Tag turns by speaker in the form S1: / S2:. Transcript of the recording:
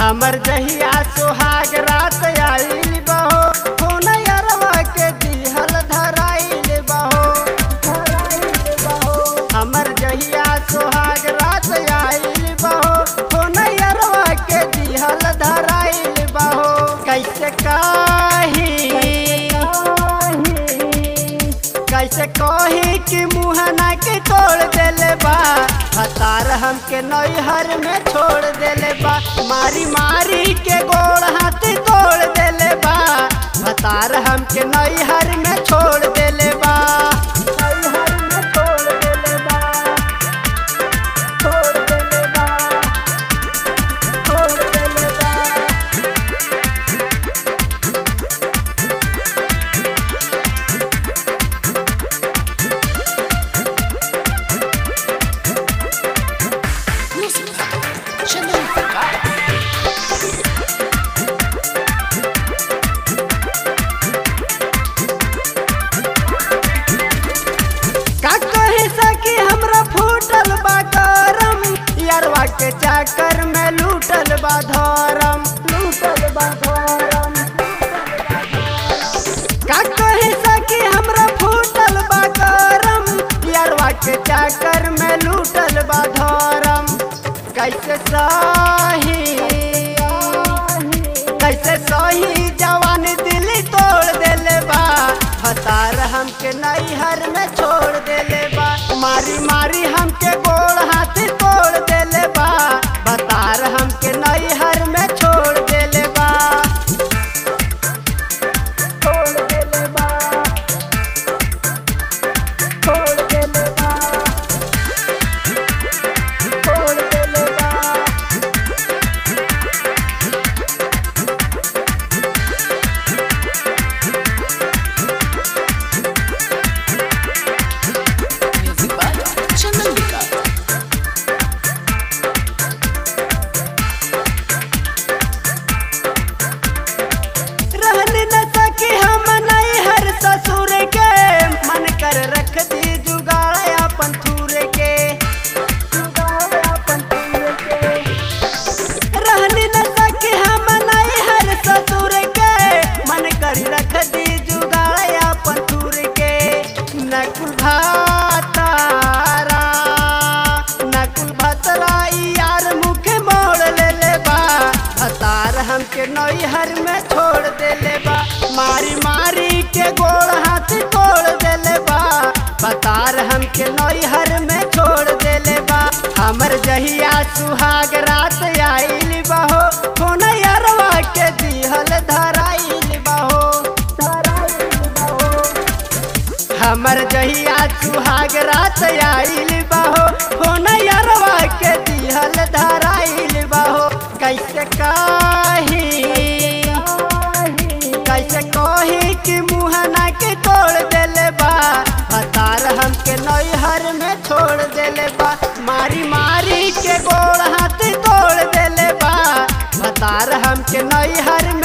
S1: हमर जहिया सुहाग रात आइल बहो फोन अरवा के दिहल धराइल बहो धराइल बहो हमर जहिया सुहाग रात आइल बहो फोन अरवा के दिहल धराइल बहो कैसे काही कैसे कही कि मुहना के तोड़ देले बा हतार हमके नैहर में छोड़ देले बा मारी मारी के गोड़ हाथ तोड़ देले बा हतार हमके नैहर में छोड़ देले बा नैहर में छोड़ देले बा छोड़ देले बा छोड़ देले बा
S2: Music by Chanel Vergara.
S1: का कहे सकी हमरा फूटल बा करम यारवा के चाकर में लूटल बा धरम लूटल बा धरम का कहे सकी हमरा फूटल बा करम यारवा के चाकर में लूटल बा धरम कैसे सही कैसे सही जवान दिल तोड़ देले बा हतार हमके नैहर में छोड़ देले बा मारी मारी हमके गोड़ हाथ तोड़ देले बा हतार हमके नैहर में छोड़ देले बा छोड़ देले बा छोड़ देले बा छोड़ देले बा
S2: Music by Chanel Vergara.
S1: रहन न सके हम नहीं हर ससुर के मन कर रख दी जुगाड़ अपन थूर के जुगाड़ अपन थूर के रहन न सके हम नहीं हर ससुर के मन कर रख दी जुगाड़ अपन थूर के नकुल भातारा नकुल भतरा यार मुख मोड़ ले ले बा हतार हमके नैहर में छोड़ देले बा मारी मारी के गोड़ हाथ तोड़ देले बा हतार हमके नैहर में छोड़ देले बा हमर जहिया सुहाग रात आइल बहो फोन अरवा के दिहल धराइल बहो धराइल बहो हमर जहिया सुहाग रात आइल बहो फोन अरवा के दिहल धराइल बहो कैसे काही कैसे कही कि मुहना के तोड़ देले बा हतार हमके नैहर में छोड़ देले बा मारी मारी के गोड़ हाथ तोड़ देले बा हतार हमके नैहर में